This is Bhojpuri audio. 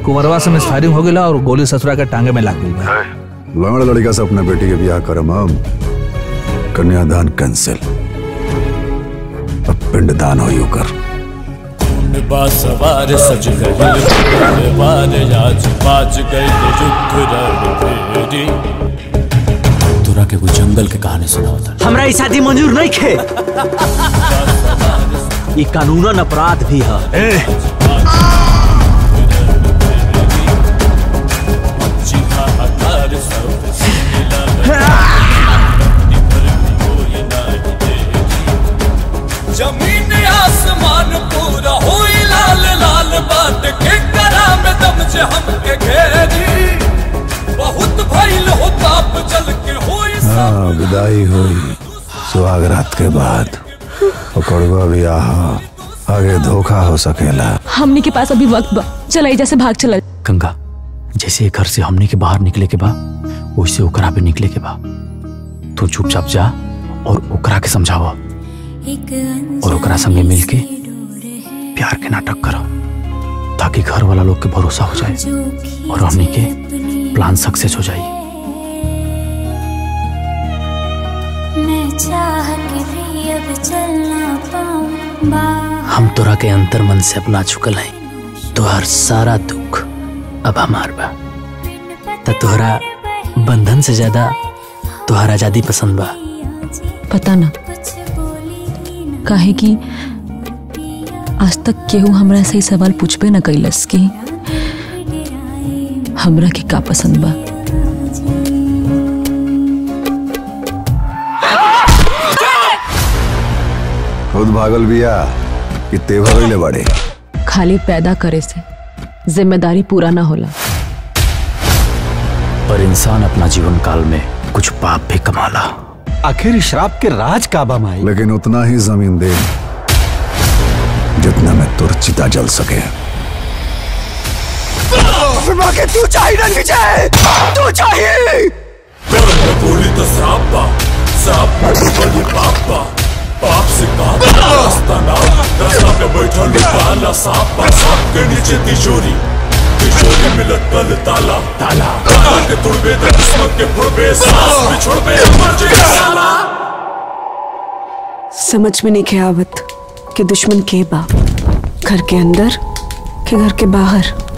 कुंवरवा से मिसफायरिंग हो गया और गोली ससुरा के टांगे में लग गई लंगड़ लड़का से अपने बेटी के ब्याह करम हम कन्यादान कैंसिल अब पिंडदान हो कर सवार सज गई बार आज बाज गई युद्ध रण फेरी तोरा के कोई जंगल के कहानी सुनावता हमरा ई शादी मंजूर नहीं खे ई कानूनन अपराध भी है जमीन आसमान पूरा होई लाल लाल बाट के करा में दम जे हमके घेरी बहुत भइल हो ताप जल के होई हाँ विदाई हुई सुहाग रात के बाद पकड़वा भी आहा आगे धोखा हो सकेला हमनी के पास अभी वक्त बा चला एजा से भाग चला गंगा जैसे ये घर से हमने के बाहर निकले के बा वैसे ओकरा भी निकले के बा तू चुपचाप जा और ओकरा के समझावा और ओकरा संगे मिल के प्यार के नाटक करो ताकि घर वाला लोग के भरोसा हो जाए और हमने के प्लान सक्सेस हो जाए मैं चाह के भी अब चल ना पाऊं बाहर हम तोरा के अंतर मन से अपना चुकल है तोहर सारा दुख अब हमार बा त तोहरा बंधन से ज्यादा तोहर आजादी पसंद बा पता ना काहे कि आज तक केहू हमरा से ई सवाल पूछबे न कैलस कि हमरा के का पसंद बा खुद भागल बिया कि ते भगले बड़े खाली पैदा करे से जिम्मेदारी पूरा ना होला पर इंसान अपना जीवन काल में कुछ पाप भी कमाला आखिर श्राप के राज काबा माई लेकिन उतना ही जमीन दे जितना में तुर चिता जल सके के तू चाहिए ना विजय तू चाहिए बोली तो श्राप बा श्राप बड़ी पाप बा पाप से काम रास्ता ना रास्ता पे बैठल काला सांप बा सांप के नीचे तिजोरी तिजोरी में लटकल ताला ताला ताला के तुड़बे तो किस्मत के फुड़बे सांस में छोड़बे मर जाए साला समझ में नहीं के आवत कि दुश्मन के बा घर के अंदर कि घर के बाहर